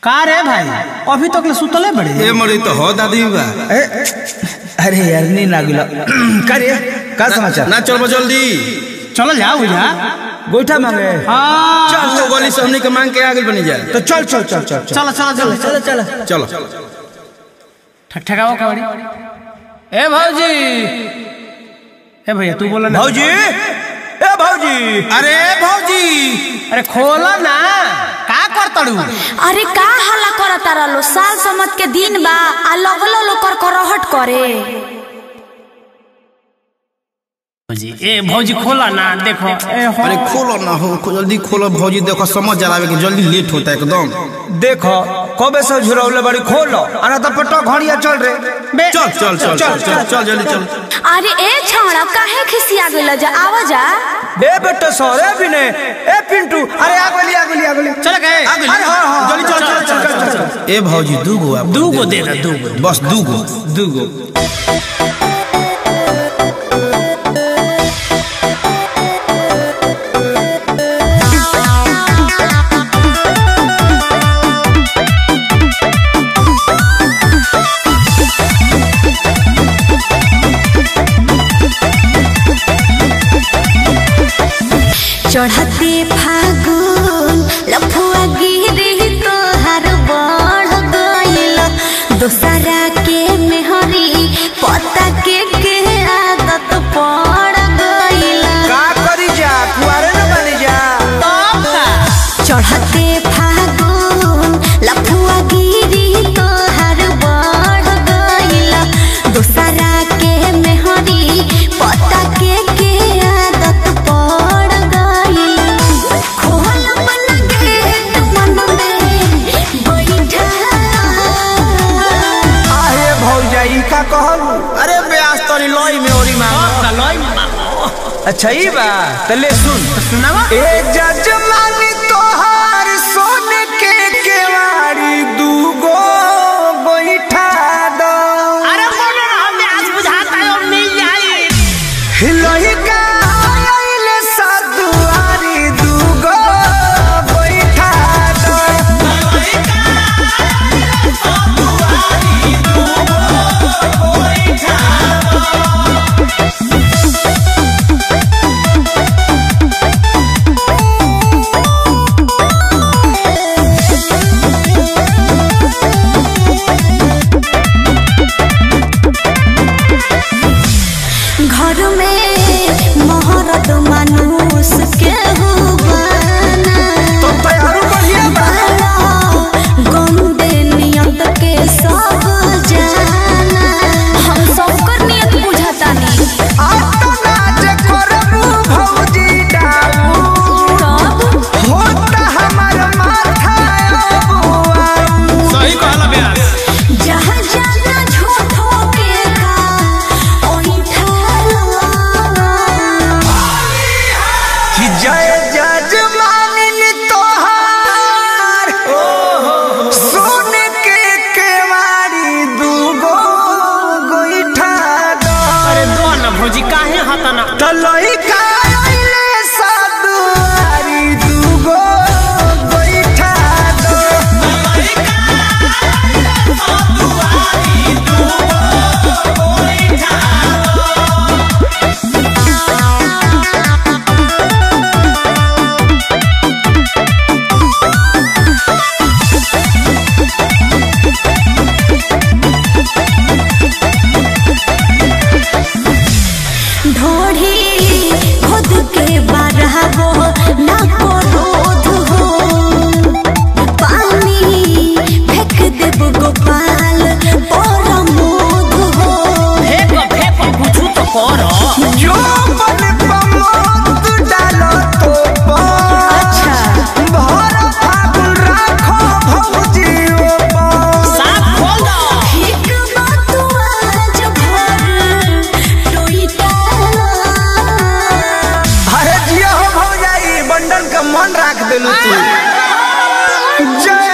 का रे भाई अभी तक ले सुतले बड़े ए मरी तो हो दादी बा ए, अरे यार नी ना गिला का रे का समाचार ना चल जल्दी चलो जाओ जा गोईठा मांगे हाँ चल तो गली से हमनी के मांग के आगे बनी जा तो चल चल चल चल चल चलो चलो चलो चल चल चलो ठकठकाओ कबड्डी ए भौजी ए भैया तू बोला ना भौजी ए भौजी अरे भौजी अरे खोला ना का कर तड़ू अरे का हल्ला करता रहलो साल समत के दिन बा आ लगलो लो कर करहट करे भौजी ए भौजी खोला ना देखो ए हो अरे खोलो ना हो खो- जल्दी खोलो भौजी देखो समझ जलावे के जल्दी लेट होता है एकदम देखो कबे से झुरौले बड़ी खोलो अना तो पट्टा घड़िया चल रे बे चल चल चल चल चल चल जल्दी चल अरे ए छौड़ा काहे खिसिया गेल जा आवा जा ए बेटा सर ए बिने ए पिंटू अरे आ गोली आ गोली आ गोली चल गए आगे अरे हाँ हाँ जल्दी चल चल चल चल चल ए भौजी दू गो आप दू गो दे दे दू गो बस दू गो दू गो चढ़ते फागुन लफुआ गिरी तोहार बढ़ गइल दोसरा के मेहरी पता के के आदत पड़ गइल का करी जा कुआरे न बनी जा चढ़ते फागुन लफुआ गिरी तोहार बढ़ गइल दोसरा के मेहरी पता के के आदत पड़ गइल खोल अपन गेट मन में बैठा आहे भौजा ई का कहल अरे ब्यास तोरी लोई में ओरी मांग अच्छा ई बा तले सुन सुनावा ए जजमानी तोहार सोन के केवाड़ी दूगो बैठा दो अरे बोलो ना हमने आज बुझाता है और मिल जाए हिलोही का आइले सदुआरी दूगो बैठा दो घर में मोहरत मानुस के हुबाना तो तैयारू बढ़िया बा गंदे नियत के सब जाना हम सबकर नियत बुझाता नहीं आता नाच करबू भौजी डाऊ तब होता हमर माथा अबुआ सही कहला ब्यास जहाँ जाना झूठो के का ओही ठहरा कि जय जजमानिन तोहार सोन के केवाड़ी दूगो गोईठा दो अरे दो ना भौजी काहे हता ना तलई का आइले साधुआरी दूगो गोईठा दो ढोढ़ी खुद के बरहबो ना को रोध हो पानी फेंक देब गोपाल पर मोध हो फेंक फेंक कुछ तो करो जो बन पमोत डालो तो पर अच्छा भर फागुन राखो भौजी ऊपर साफ खोल दो ठीक बात आज भर टोईटा अरे जिया हो भौजाई बंडन का मन राख देलू तू जय